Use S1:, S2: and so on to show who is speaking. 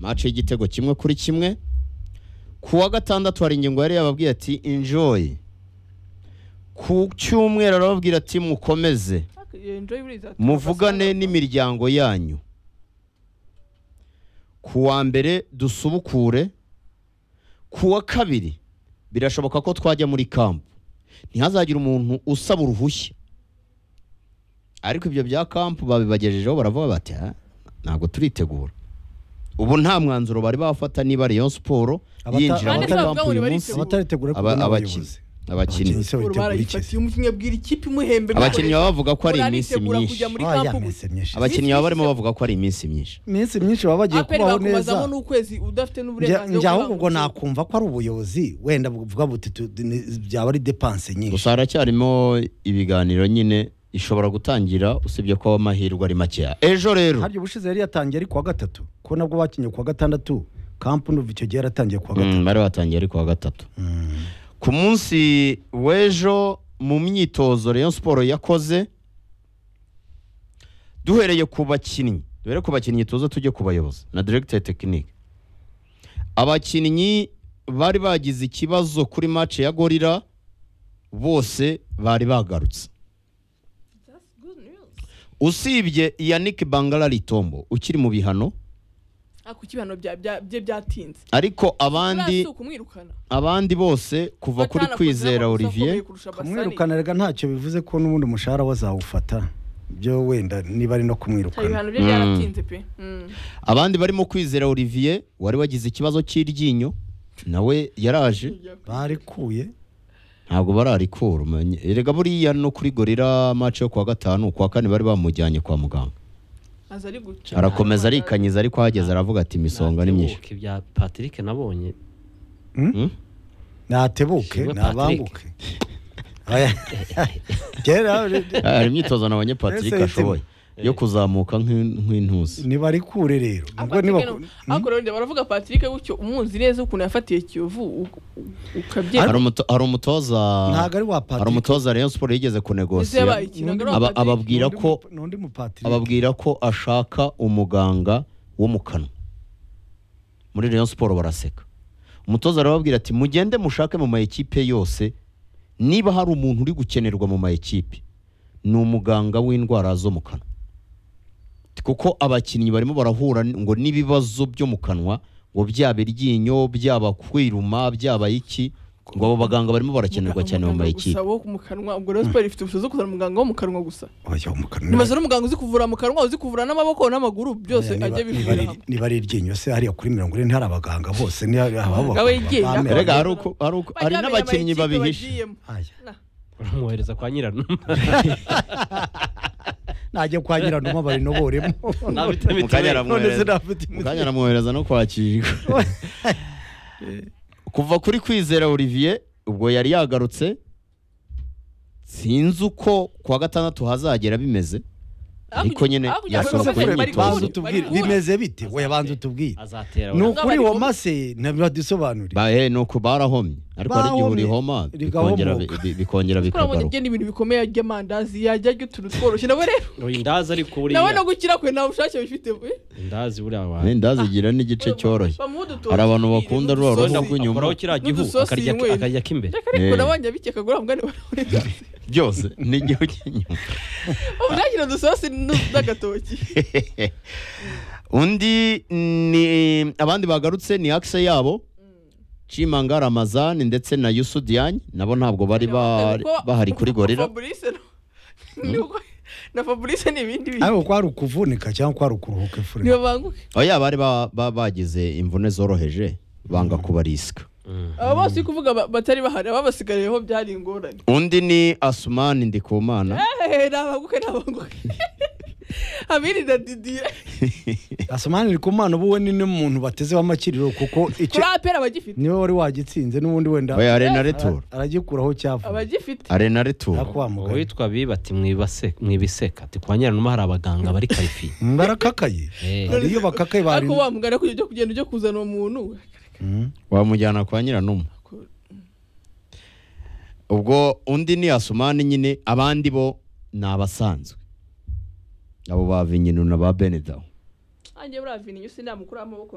S1: match y'igitego kimwe kuri kimwe ku wa gatandatu hari ingingo yari yababwiye ati enjoy ku cyumweru arababwira ati mukomeze muvugane n'imiryango yanyu ku wa mbere dusubukure ku wa kabiri birashoboka ko twajya muri kampu ntihazagire umuntu usaba uruhushya ariko ibyo bya kampu babibagejejeho baravuga bati "Ah, ntabwo turitegura ubu nta mwanzuro bari bafata niba Rayon Sport
S2: Abata-
S1: yinjira muri
S2: abata-
S1: kampu uyu
S3: abata-
S1: munsi
S2: abataritegura
S1: aba-
S2: kubona
S1: abakinnyi
S2: abayobozi
S1: abakinnyi
S2: se babitegura iki
S3: barayifatiye umukinnyi abwira ikipe imuhembe
S1: abakinnyi baba bavuga ko ari iminsi
S3: Uritegura
S1: myinshi
S3: kujya muri
S2: Ah, ya
S3: kampu
S2: mese myinshi
S1: abakinnyi baba barimo bavuga ko ari iminsi myinshi
S2: iminsi myinshi baba bagiye
S3: aperi
S2: kubaho neza
S3: bakubazamo n'ukwezi udafite
S2: Njya-
S3: n'uburenganzira
S2: njya
S3: bwo
S2: ahubwo ubwo
S3: kurangura.
S2: nakumva ko ari ubuyobozi wenda buvuga buti tu- ni- byaba ari depanse nyinshi
S1: gusa haracyarimo ibiganiro nyine ishobora gutangira usibye ko amahirwe ari makeya ejo rero
S2: harya ubushize yari yatangiye ari kuwa gatatu ko nabwo bakinnye kuwa gatandatu kampu n'uva icyo gihe yaratangiye kuwa gatatu
S1: Mm, bari batangiye ari kuwa gatatu ku munsi w'ejo mu myitozo Rayon Sport yakoze duhereye ku bakinnyi duhere ku bakinnyi tuza tujye ku bayobozi na directeur technique abakinnyi bari bagize ikibazo kuri match ya gorira bose bari bagarutse usibye Yannick Bangala Litombo ukiri mu bihano
S3: ariko ikibano bya- bya- bye byatinze
S1: ariko abandi
S3: Uriya si ukumwirukana
S1: abandi bose kuva kuri
S3: Batanakoze
S1: kwizera
S3: n'amakosa
S1: Olivier
S3: akomeye kurusha Basani.
S2: kumwirukana rega ntacyo bivuze ko n'ubundi umushahara wazawufata byo wenda niba ari no
S3: Hari
S2: kumwirukana
S3: ibihano bye byaratinze pe Mm.
S1: abandi barimo kwizera Olivier wari wagize ikibazo cy'iryinyo nawe yaraje
S2: barikuye
S1: ntabwo bararikura umenya. erega buriya no kuri gorira match yo kuwa gatanu kuwa kane bari bamujyanye kwa muganga
S3: Aza ari guca
S1: arakomeza arikanyiza ariko ahageze aravuga ati imisonga ni myinshi
S4: Natebuka ibya patrick nabonye
S1: Hmm?
S2: natebuke
S4: Shimwe
S2: nabanguke Oya. kera
S1: Ah, hari imyitozo nabonye Patrick
S2: Ese
S1: ashoboye yo kuzamuka nk'in- nk'intusi
S2: nibarikure rero ubwo
S3: Patrick
S2: nibaku-
S3: no- ariko rero ndeba baravuga Patrick gutyo umuzi neza ukuntu yafatiye Kiyovu u- u- ukabyemera
S1: hari umuto- hari umutoza
S2: ntabwo ari wa
S1: hari
S2: patrick
S1: umutoza Rayon Sport yigeze
S3: Ese
S1: kunegosiya
S3: yabaye ikinogo ari
S1: aba-
S3: uwa Patrick?
S1: ababwira-
S2: N'undi
S1: ko-
S2: mu- n'undi mu patrick
S1: ababwira ko ashaka umuganga wo mu kanwa muri Rayon Sport baraseka umutoza arababwira ati mugende mushake mu mayikipe yose niba hari umuntu uri gukenerwa mu mayikipe ni umuganga w'indwara zo mu kanwa kuko abakinnyi barimo barahura ngo n'ibibazo byo mu kanwa ngo byaba iryinyo byaba kwiruma byaba iki ngo abo baganga barimo barakenerwa cyane mu
S3: Umuganga
S1: mayikipe
S3: gusa wo mu kanwa ubwo rero siporo ifite ubushobozi bwo kuzana umuganga wo mu kanwa gusa
S2: Oya, mu kanwa.
S3: nibaza n'umuganga uzi kuvura mu kanwa uzi kuvura n'amaboko n'amaguru byose
S2: Oya, niba-
S3: ajye
S2: niba
S3: bivura
S2: ari- niba ari iryinyo se hariya kuri mirongo ine ntari abaganga bose ni ababaganga
S3: Nawe yigenga.
S2: bamera.
S1: erega hari uko- hari uko- hari n'abakinnyi babihisha
S2: Aya.
S4: uramwohereza kwa nyirano
S2: najya kwa nyiranuma barinoboremo
S4: Ntabite
S1: Mu kanya
S4: mitiweli.
S1: aramwohereza.
S2: none sinafite imiti.
S1: mukanya aramwohereza no kwakirwa kuva kuri kwizera olivier ubwo yari yagarutse sinzi uko kuwa gatandatu hazagera bimeze ariko nyene yasohoka
S2: Ariko se
S1: kuri
S2: Fred,
S1: imyitozo.
S2: banza utubwire bimeze bite we banza utubwire
S4: azatera
S2: ni
S4: wenda.
S2: ukuri womase ntibadusobanurire
S1: bahe ni uko barahomye ariko hari igihe
S2: Barahomye,
S1: urihoma bikongera
S2: rigahomoka.
S1: bi- bi- bikongera
S3: kurabona
S1: bikagaruka
S3: igenda ibintu bikomeye ajya amandazi yajya ajya utuntu tworoshye nawe rero
S4: Oya, indazi ariko buriya
S3: nawe no gukira kwe ntawe ubushake bifite we
S4: indazi buriya wa
S1: wenda zigira n'igice cyoroshye Hari abantu bakunda rwa
S4: wenda
S1: Uruhu rw'inyuma.
S4: akoraho kiriya gihu
S3: N'udusosi
S4: akarya
S3: yinywera.
S4: akarya k'imbere
S1: Eh.
S3: ariko nabonye abikeka kuri mugani
S1: byose ni igihu cy'inyuma
S3: ubushakira dusosi n'agatoki
S1: undi ni abandi bagarutse ni akise yabo Chimanga Ramazan ndetse na Yusu Diagne nabo ntabwo bari ba-
S3: Kuko
S1: bahari kuri gorira
S3: Fabrice no- ni uko- na fabrice ni ibindi bintu
S2: ariko ko hari ukuvunika cyangwa ko hari ukuruhuka efure
S3: niba banguke
S1: oya bari ba- ba- bagize imvune zoroheje banga kubarisika
S3: aba bose uri kuvuga ba- batari bahari ababasigariyeho byari ingorane
S1: undi ni Asumani Ndikumana
S3: Ehehe, nabanguke nabanguke abiri na didire
S2: asomani iri ku mwana ubu we ni n'umuntu bateze w'amakiriro kuko icyo
S3: kuri apera abagifite
S2: niwe wari wagitsinze n'ubundi wenda
S1: oya Arena Retour
S2: aragikuraho cyavuye
S3: abagifite
S1: Arena Retour
S2: ariko wa mugari
S4: uwitwa biba ati "Mwibase- mwibiseka ati kwa nyirano hari abaganga bari karifiye
S2: barakakaye
S4: Eh.
S2: hari iyo bakakaye bari
S3: ariko wamugana kujya ujya kugenda ujya kuzana uwo muntu
S2: Mm.
S1: wamujyana kwa nyiranuma ubwo undi ni Asumani nyine abandi bo ni abasanzwe abo ba Vinyinu na ba Benedawo
S3: anjye buriya vini iyo si namukuraho amaboko